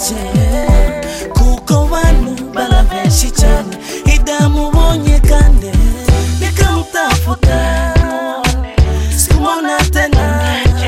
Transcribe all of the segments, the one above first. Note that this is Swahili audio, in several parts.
plage kuko bantu bala benshi cyane idamubonye kandi nikamtafuta sikumona tena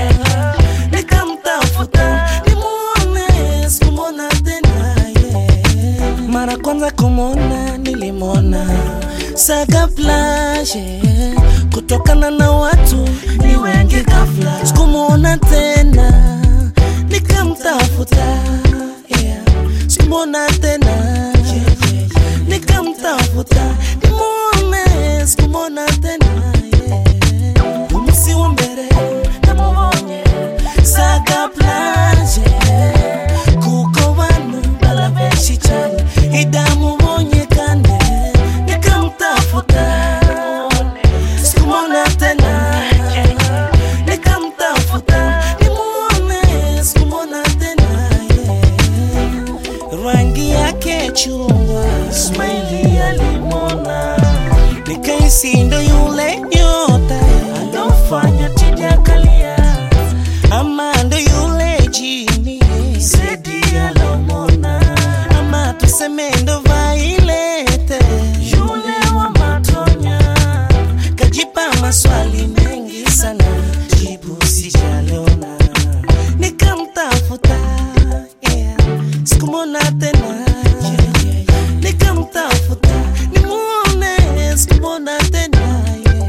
nikamtafuta nimuone sikumona tena yeah. mara kwanza kumwona nilimwona saga plage kutokana na watu ni wengi ghafla sikumwona tena nikamtafuta yeah. sikumwona tena yeah, yeah, yeah. nikamtafuta nimuone sikumwona tena yeah. umunsi wa mbere namubonye saga plage kuko bantu bala benshi cyane idamubonye kandi nikamtafuta sikumwona tena nikamtafuta nimuone sikumwona tena yeah. rangi yake chungwa smaili alimwona nikaisi ndo yule nyota alofanya tijakalia ama ndo yule jini sedi alomona ama tuseme ndo vailete yule wa matonya kajipa maswali mengi sana jibu sijaliona nikamtafuta yeah. sikumwona tena yeah, yeah, yeah. nikamtafuta nimuone sikumwona tena yeah.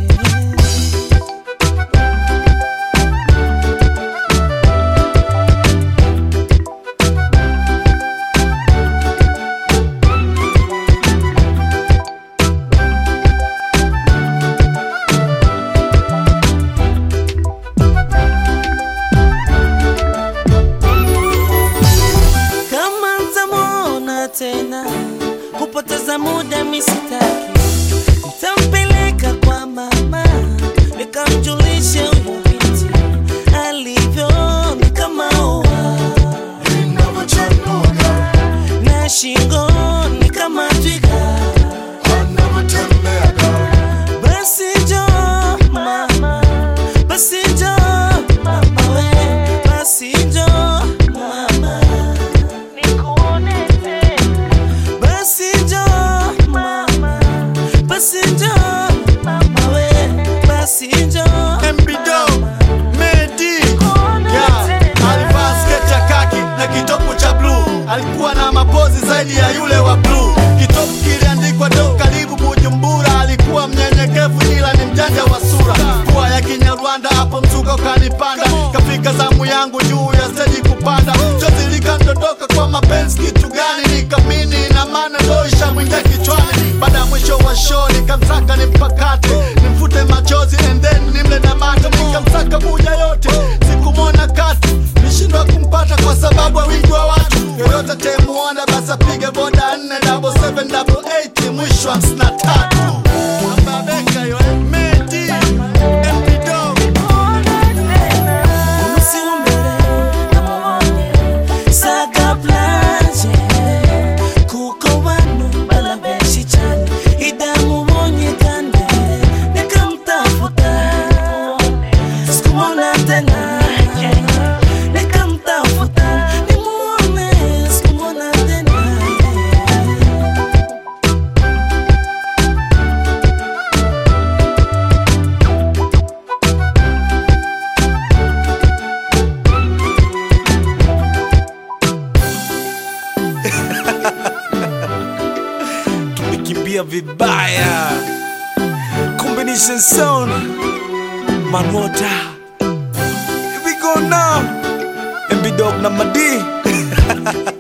kama ntamwona tena kupoteza muda misitaki ntampeleka kwa mama nikamjulishe huyu binti alivyo ni kama ua Ninavyochanuka, na shingo ni kama twiga anavyotembeaga, basi jo mama basi jo mama we basi jo mama nikuone tena basi jo mama basi jo mama we basi jo MBDO, Medi yeah. Alivaa sketi ya kaki na kitopu cha bluu, alikuwa na mapozi zaidi ya yule wa bluu. Kitopu kiliandikwa do karibu Bujumbura, alikuwa mnyenyekevu ila ni mjanja wa sura. Pua ya Kinyarwanda hapo mzuka ukanipanda, kafika zamu yangu juu ya steji kupanda, chozi likandondoka kwa mapenzi. Kitu gani nikamini na maana ndo ishamwingia kichwani. Baada ya mwisho wa show nikamsaka nimpakate, nimfute machozi and then nimle na mate, nikamsaka buja yote, sikumwona kati, nishindwa kumpata kwa sababu ya wingi wa watu. Yoyote temuona basi apige boda nne double seven double eight mwisho hamsini na tatu. Ababeka yo, eh, Medi, MP Dog. umunsi wa mbere namubonye saga plage kuko bantu bala benshi cyane idamubonye kandi nikamtafuta sikumwona tena nikamtafuta nimuone sikumwona tena tumekimbia vibaya combination sound manota Here we go now MB Dog na Madi